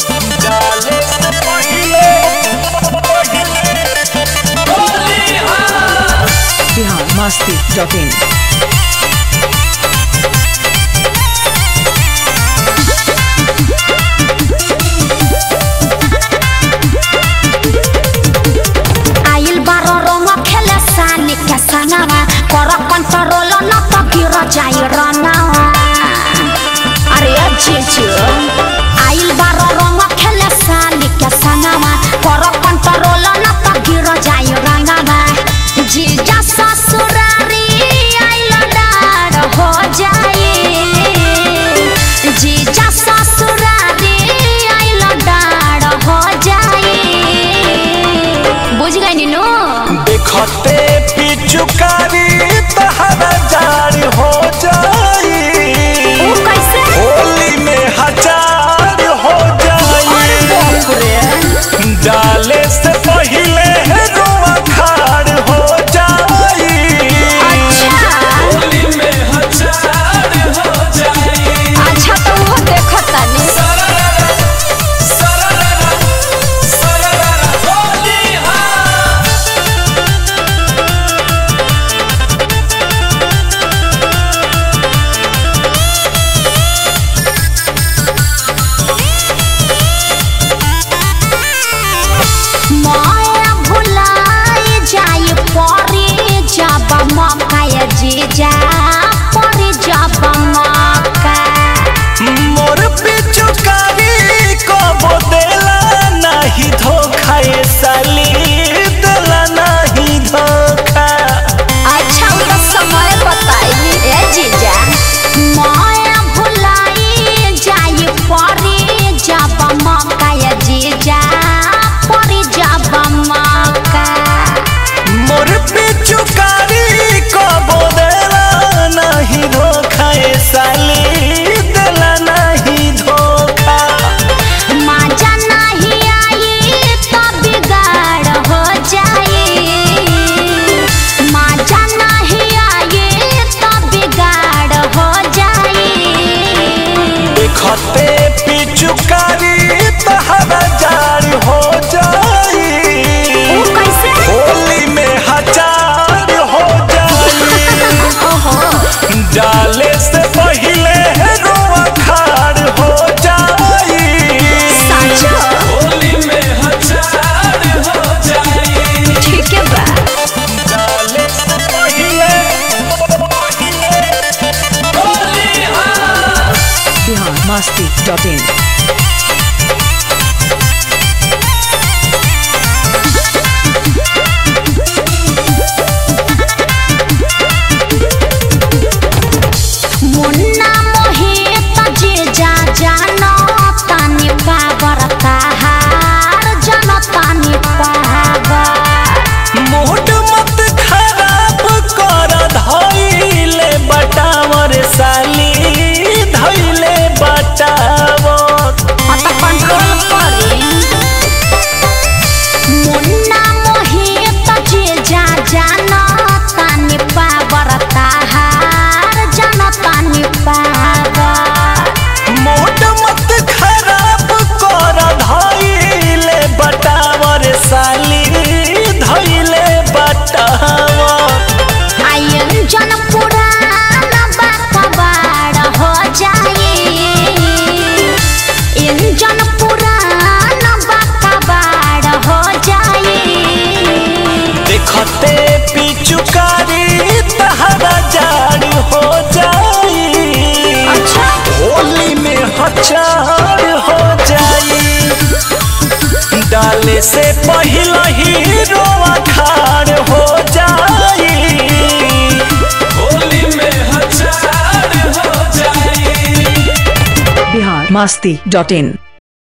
डाले से पहिले बिहार मस्ती डॉट इन आइल बारो रंग खेले सानी के संगवा कर कंट्रोल न तो गिर जाई रनावा अरे जीजू आइल बारो रंग खेले सानी के संगवा कर कंट्रोल न तो गिर जाई रनावा जीजा ससुरारी आइल डार हो जाई जीजा ससुरारी आइल डार हो जाई बुझ गई नीनू देखते पिचुकारी तहरा जारी हो जाई ओ कैसे होली में हजार हो अरे जाई बाप रे डाले से पहिले रुआ खाड़ हो जाई अच्छा होली में हजार हो जाई अच्छा तो वो देखो तनी माया भुलाई जाई परी जब मकाय जीजा परी जब मका मोर पिचुकारी को बोदेला नहीं धोखा ये साली देला नहीं धोखा अच्छा उनका समय बताई ए जीजा माया भुलाई जाई परी जब मकाय जीजा परी जब मका मोर पिचुकारी को बोदेला नहीं धोखा ये साली देला नहीं धोखा मजा नहीं आई तो बिगाड़ हो जाई मजा नहीं आई तो बिगाड़ हो जाई देखते पिचुकारी तहरा जारी हो जाई ओ कैसे होली में हजार हो जाई ओहो डाले से पहिले रुआ खाड़ हो जाई साचो होली में हजार हो जाई ठीक है बा डाले से पहिले बिहार मस्ती डॉट इन मुन्ना मोहित जे जा जानो तानी पावरता हार जनो तानी पावर मूड मत खराब कर धइले बटावर साली धइले बटावर अत कंट्रोल करी मुन्ना मोहित जे जा जानो तानी पावरता हार जनो तानी पावर मूड मत खराब कर धइले बटावर साली धइले बटावर आयन जन पुरान बार हो जाए इंजन पुरान बार हो जाए देखते पिचुकारी तहरा जारी हो जाई अच्छा होली में हजार हो जाई डाले से पहला ही रोआ खाड़ हो जाई होली में हजार हो जाई बिहार मस्ती डॉट इन